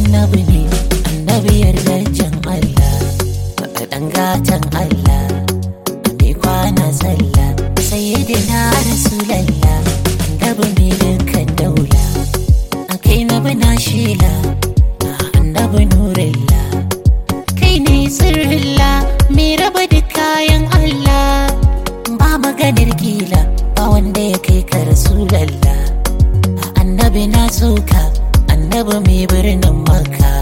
annabi ne annabi yardajen Allah ɗan gatan Allah mai kwana sallah sayyidina rasulallah annabi ne dukkan daula a kai na bana shila annabi nurilla kai ne sirrilla mai raba da kayan Allah ba maganar gila ba wanda ya kai ka rasulallah annabi na soka annabi mai birnin maka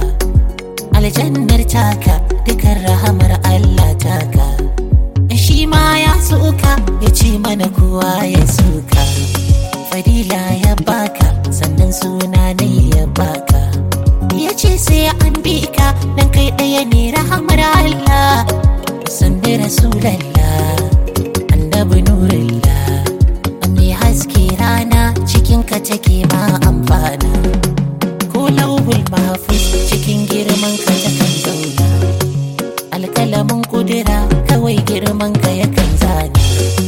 aljannar taka dukan rahamar Allah taka shi ma ya soka ya ce mana kowa ya soka fadila ya baka sannan suna ne ya baka ya ce sai an bi ka dan kai ɗaya ne rahamar Allah sannan rasulallah annabi nurillah mai haske rana cikin ka take ma amfana ko lauhul mahfuz cikin girman ka takan zauna alkalamin kudura kawai girman ka yakan zana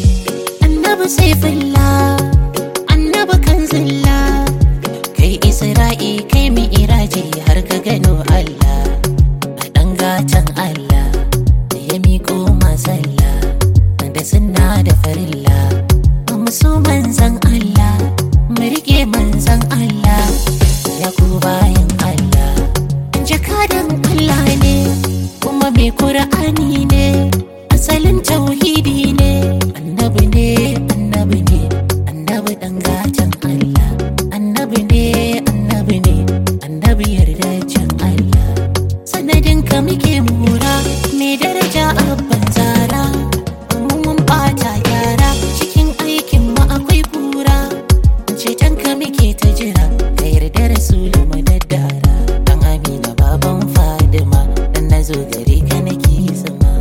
annabi saifullah annabi kanzilla kai isra'i kai mi iraji har ka gano allah a ɗan gatan allah da ya miƙo masalla da sunna da farilla musu manzan allah mu riƙe manzan allah ya ku bayan allah jakadan allah ne kuma mai ƙur'ani ne asalin tauhidi ne annabi ne annabi ne annabi ɗan gatan allah annabi ne annabi ne annabi yardacin allah sanadin ka muke mura mai daraja abban zara mun bata gyara cikin aikin mu akwai kura ceton ka muke ta jira ka yarda rasulu mu daddara dan amina baban fadima dan nazo gare ka nake zama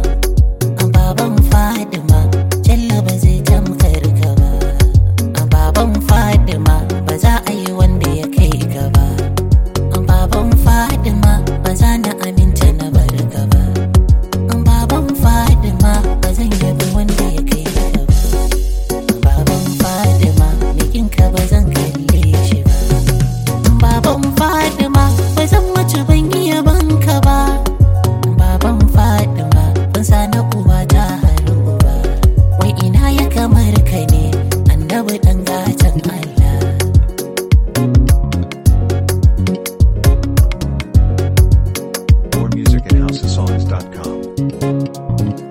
baban fadima jalla ba zai tamkar ka ba baban fadima ba za a yi wanda ya kai ka ba baban fadima ba za na aminta na bar ka ba baban fadima ba zan yabi wanda ya kai ka ba baban fadima bikinka ba zan kalle shi ba baban fadima ba zan mace ban iya banka ba baban fadima ban sa na uwa ta haru ba wai ina ya kamar ka ne annabi dan gatan Allah More music at houseofsongs.com.